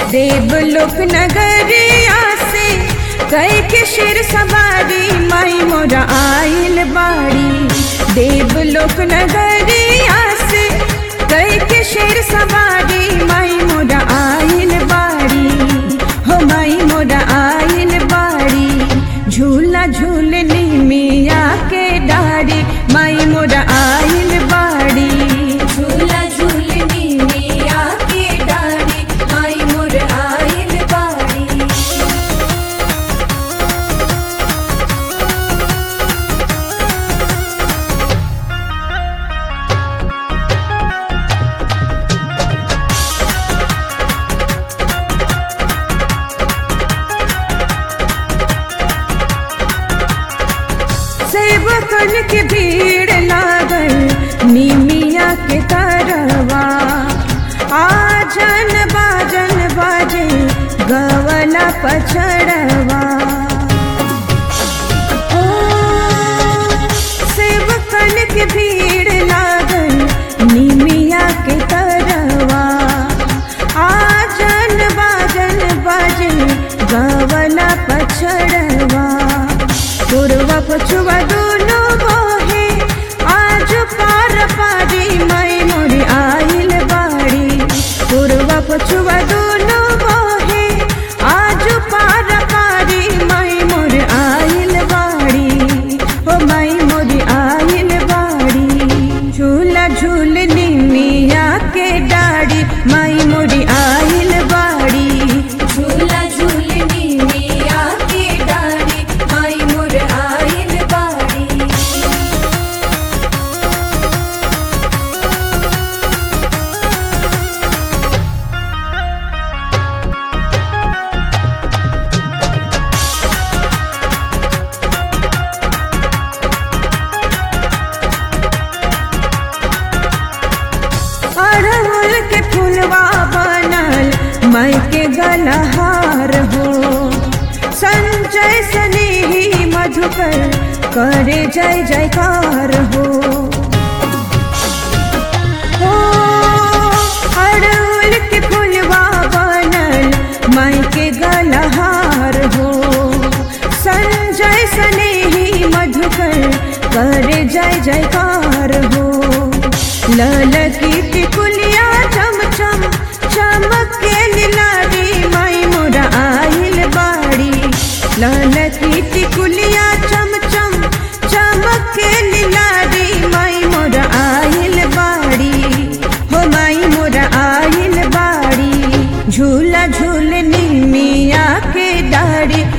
देवलोक नगरिया से कई के शेर सवारी माई मोरा आइल बाड़ी देवलोक नगरिया से कई के शेर सवारी माई मोरा आइल बाड़ी हो माई मोरा आइल बाड़ी झूला झूलनी मिया के डारी माई मोरा आइल बाड़ी झूला झूलनी मिया के डारी माई मोर आइल बाड़ी सेवकन के भीड़ लागल निमिया के तरवा आजन बाजन बाजे गवला पछड़वा ओ, सेवकन के भीड़ लागल निमिया के तरवा आजन बाजन बाजे गवला पछड़वा पूर्वा पछुआ दोनों बोहे आज पार पारी माई मोरी आइल बाड़ी पूर्वा पछुआ दोनों बोहे आज पार पारी माई मोर आइल बाड़ी हो माई मोरी आइल बाड़ी झूला झूलनी मिया के डाड़ी माई मोरी आइल बाड़ी झूला झूलनी मिया के डाड़ी माई मोर आइल बाड़ी अड़हुल के फुलवा बनल माई के गलहार हो संजय सनेही मधुकर करे जय जयकार हो हो, अड़हुल के फुलवा बनल माई के गलहार हो संजय सनेही मधुकर करे जय जयकार हो ललकी टिकुलिया चम चम चमक के लीलारी माई मोरा आइल बाड़ी ललकी टिकुलिया चम चम चमक के लीलारी माई मोरा आइल बाड़ी हो माई मोरा आइल बाड़ी झूला झूलनी मिया के डाड़ी